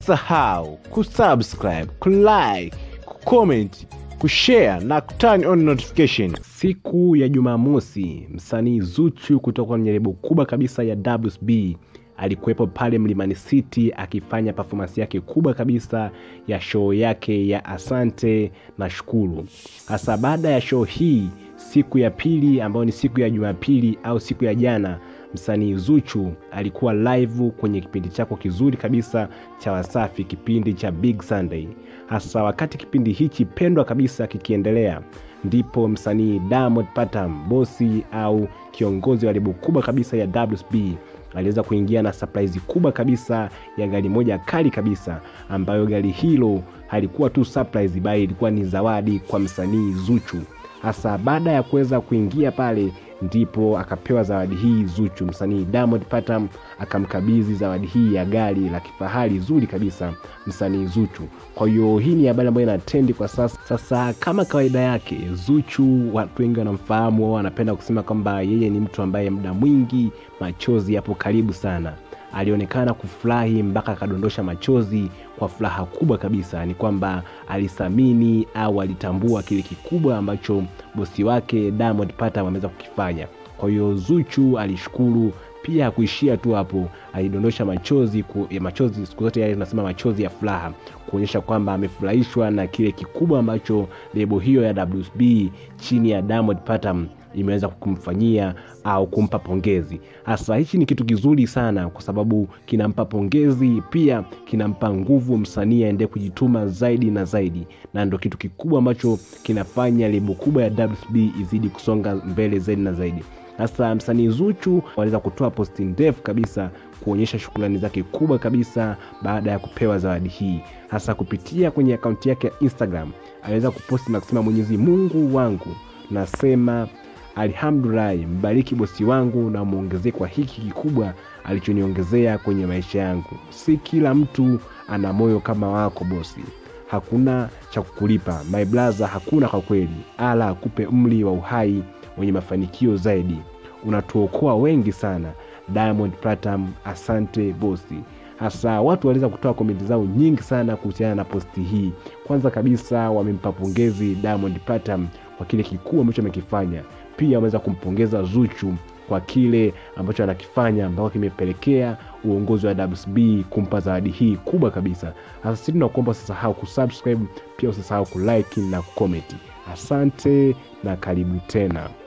usisahau kusubscribe kulike kucomment kushare na kuturn on notification siku ya jumamosi msanii zuchu kutoka kwenye lebo kubwa kabisa ya wsb alikuwepo pale mlimani city akifanya performance yake kubwa kabisa ya show yake ya asante na shukuru hasa baada ya show hii siku ya pili ambayo ni siku ya jumapili au siku ya jana msanii zuchu alikuwa live kwenye kipindi chako kizuri kabisa cha wasafi kipindi cha big sunday hasa wakati kipindi hichi pendwa kabisa kikiendelea ndipo msanii diamond patam bosi au kiongozi wa lebo kubwa kabisa ya wsb aliweza kuingia na surprise kubwa kabisa ya gari moja kali kabisa ambayo gari hilo halikuwa tu surprise bali ilikuwa ni zawadi kwa msanii zuchu hasa baada ya kuweza kuingia pale ndipo akapewa zawadi hii zuchu msanii diamond patam akamkabidhi zawadi hii ya gari la kifahari zuri kabisa msanii zuchu kwa hiyo hii ni habari ambayo inatendi kwa sasa sasa kama kawaida yake zuchu watu wengi wanamfahamu au wanapenda kusema kwamba yeye ni mtu ambaye muda mwingi machozi yapo karibu sana alionekana kufurahi mpaka akadondosha machozi kwa furaha kubwa kabisa ni kwamba alithamini au alitambua kile kikubwa ambacho bosi wake diamond patam ameweza kukifanya kwa hiyo zuchu alishukuru pia hakuishia tu hapo alidondosha machozi ku, ya machozi siku zote yale tunasema machozi ya furaha kuonyesha kwamba amefurahishwa na kile kikubwa ambacho lebo hiyo ya wsb chini ya diamond patam imeweza kumfanyia au kumpa pongezi hasa hichi ni kitu kizuri sana kwa sababu kinampa pongezi pia kinampa nguvu msanii aendee kujituma zaidi na zaidi na ndo kitu kikubwa ambacho kinafanya lebo kubwa ya wsb izidi kusonga mbele zaidi na zaidi hasa msanii zuchu waliweza kutoa posti ndefu kabisa kuonyesha shukrani zake kubwa kabisa baada ya kupewa zawadi hii hasa kupitia kwenye akaunti yake ya instagram aliweza kuposti na kusema mwenyezi mungu wangu nasema alhamdulahi mbariki bosi wangu na mwongezee kwa hiki kikubwa alichoniongezea kwenye maisha yangu si kila mtu ana moyo kama wako bosi hakuna cha kukulipa my blaza hakuna kwa kweli ala akupe mli wa uhai wenye mafanikio zaidi unatuokoa wengi sana diamond platam asante bosi hasa watu waliweza kutoa komenti zao nyingi sana kuhusiana na posti hii kwanza kabisa wamempa pongezi diamond platam kwa kile kikuu ambacho amekifanya pia wameweza kumpongeza zuchu kwa kile ambacho anakifanya ambao kimepelekea uongozi wa wsb kumpa zawadi hii kubwa kabisa hasa sisi tunakuomba usisahau kusubscribe pia usisahau kulike na kucomment asante na karibu tena